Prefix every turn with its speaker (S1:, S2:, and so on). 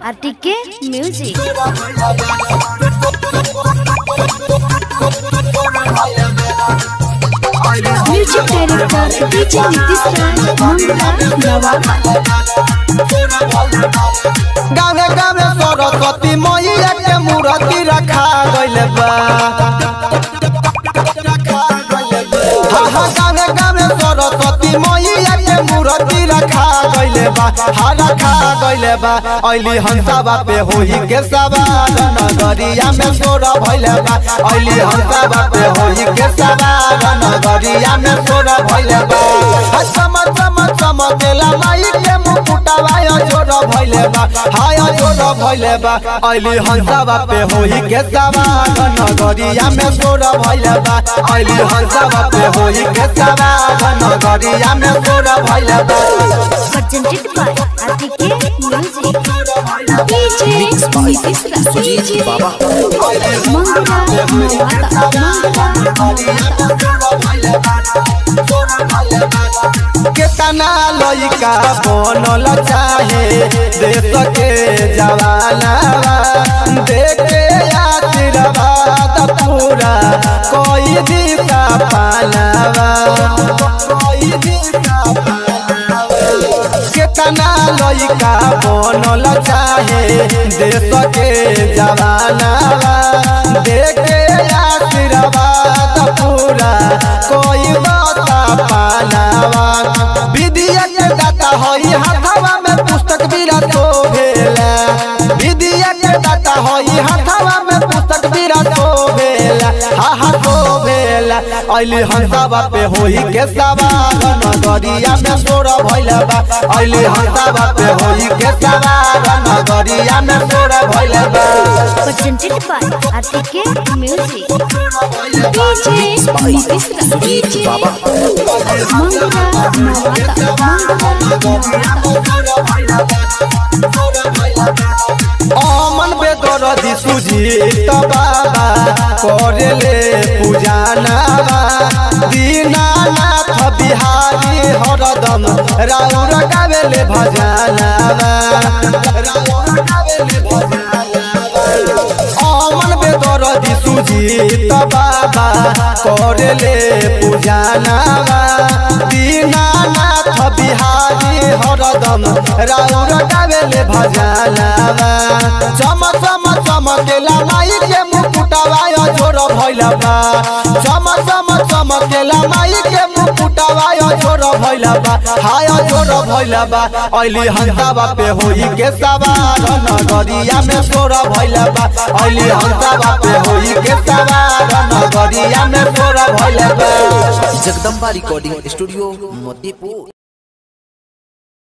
S1: RTK music music director DJ Nitish Raj Mangala Nawab
S2: गावे गावे सरस्वती मैया के मूर्ति रखा गइल बा हा हा गावे गावे सरस्वती मैया के मूर्ति रखा गइल बा हा रखा गइल बा अइली हंसाबा पे होई के सवार नगरिया में सोर भइल बा अइली हंसाबा पे होई के सवार नगरिया में सोर भइल बा हा चम चम चमकेला माई के मुकुटवा जोर भइल बा हाय जोर भइल बा अइली हंसाबा पे होई के सवार नगरिया में सोर भइल बा अइली हंसाबा पे होई के सवार नगरिया में सोर भइल बा
S1: presented by RTK music DJ Nitish Raj DJ Mangala Nawab
S2: केतना लइका बनल चाहे देश के जवाना देखे आशीर्वाद पूरा कोई दिशा पालावा कोई दिशा केतना लइका बनल चाहे देश के जवाना देखे आशीर्वाद पूरा कोई बता पालावा विद्या के दाता होई हाथवा में पुस्तक बिरा तो भेला विद्या के दाता होई हाथवा में पुस्तक बिरा तो भेला हा हा तो भेला अइली हंसावा पे होई के सवार नगरिया में सोर भइला बा अइली हंसावा पे होई के सवार नगरिया में सोर भइला बा
S1: presented by RTK music DJ Nitish Raj DJ Mangala
S2: Aman Bedardi Sujeet बाबा करेले पूजानावा दीनानाथ बिहारी हरदम राउर गावेले भजनावा राउर गावेले भजनावा अमन बेदरदी सुजीत बाबा करेले पूजानावा दीनानाथ बिहारी हरदम राउर गावेले भजनावा चम चम चमकेला माई के मुकुटवा जोर भइला बा चम चम चमकेला माई के मुकुटवा जोर भइला बा हाय जोर भइला बा अइली हंसावा पे होई के सवार नगरिया में सोर भइला बा अइली हंसावा पे होई के सवार नगरिया में सोर भइला बा
S3: जगदम्बा रिकॉर्डिंग स्टूडियो मोतीपुर